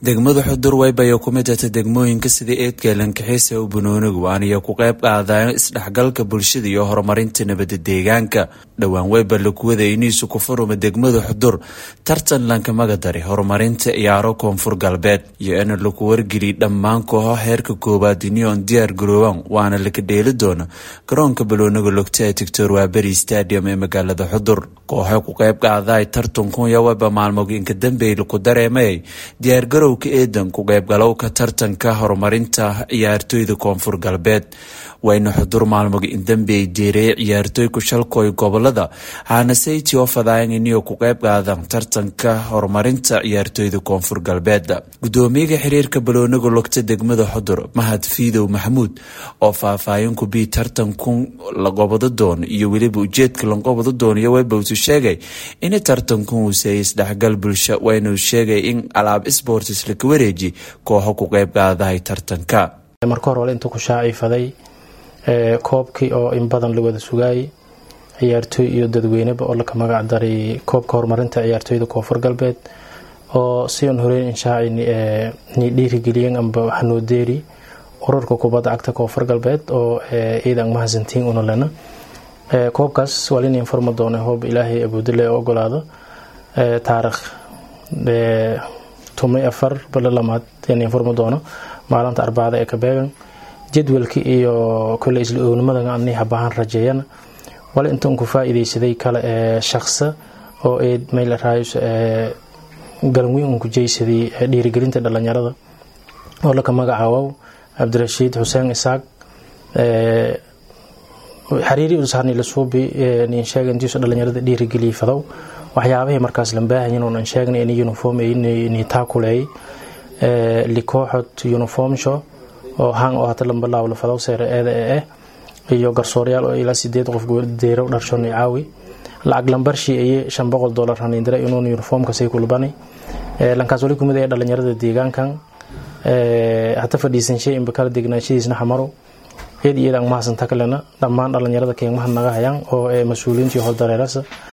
degmada xudur waybayo ku mid ata degmooyinka sida eedgalankaxiisa u bunoonigu waaniyo ku qayb qaadayo isdhexgalka bulshada iyo horumarinta nabada deegaanka dhowaan wayba lakuwada iniisu ku furuma degmada xudur tartan lankamaga dari horumarinta ciyaaro koonfur galbeed iyo in laku wargeliy dhammaan kooxo heerka koowaad iniyoon diyaar garoobaan waana laka dheeli doona garoonka balooniga logta ee tictor waaberi stadium ee magaalada xudur kooxo ku qayb qaadaay tartankunya wayba maalmoga inka dambeey laku dareemayay diyaargarow eedan ku qaybgalowka tartanka horumarinta ciyaartooyda koonfur galbeed wayna xudur maalmoga indambeey jeereeye ciyaartooyku shalkooy gobolada haanaseyti oo fadaayan iniyo ku qayb qaadan tartanka horumarinta ciyaartooyda koonfur galbeed gudoomiyaga xiriirka balooniga logta degmada xudur mahad fiidow maxamuud oo faahfaahin ku bii tartankun laqobado doono iyo weliba ujeedka laqobado doono iyo weybowtu sheegay in tartankun uu seeyay isdhexgal bulsho waynuu sheegay in alaab sports laka wareeji kooxo ku qayb qaadahay tartanka marka hore wale intuu ku shaaciifaday koobkii oo in badan la wada sugaayay ciyaartooy iyo dadweyneba oo laka magac daray koobka horumarinta ciyaartooyda koonfur galbeed oo si aan horeyn inshaaci ni dhiirigeliyeen amba hanoodeeri ururka kubadda cagta koonfur galbeed oo ciidan mahadsantiin una lena koobkaas waa lin informa doona hoob ilaahay abuudale ogolaado taarikh tumay afar balo lamaad yan informa doono maalinta arbacada ee kabeegan jadwalka iyo kole isla ownimada ani habahaan rajeeyana wale intaan ku faa-ideysaday kale ee shaqsa oo eed mayla raayus galanweyn un ku jeysaday dhiirigelinta dhalinyarada oo laka magacaawow cabdirashiid xuseen isaaq xariiri usharni lasuubi nin sheega intiisu dhalinyarada dhiirigeliya fadow waxyaabahii markaas lambaahayin oonan sheegnay in uniform ni taakuleey likooxod uniform show oo hang oo hata lamba laawla fadow seere eeda ee eh iyo garsooryaal oo ilaa sideed qof deerow dharshoni caawi lacag lambarshii aye shan boqol dolar hanindira inuun uniformkasay kulbani lankaas wali kumid ee dhalinyarada deegaankan hata fadhiisanshay inba kala degnaashadiisna xamaro eed iyada ang mahadsan takalena dhammaan dhalinyarada keegmaha naga hayaan oo ee mas-uuliyiintii howldareerasa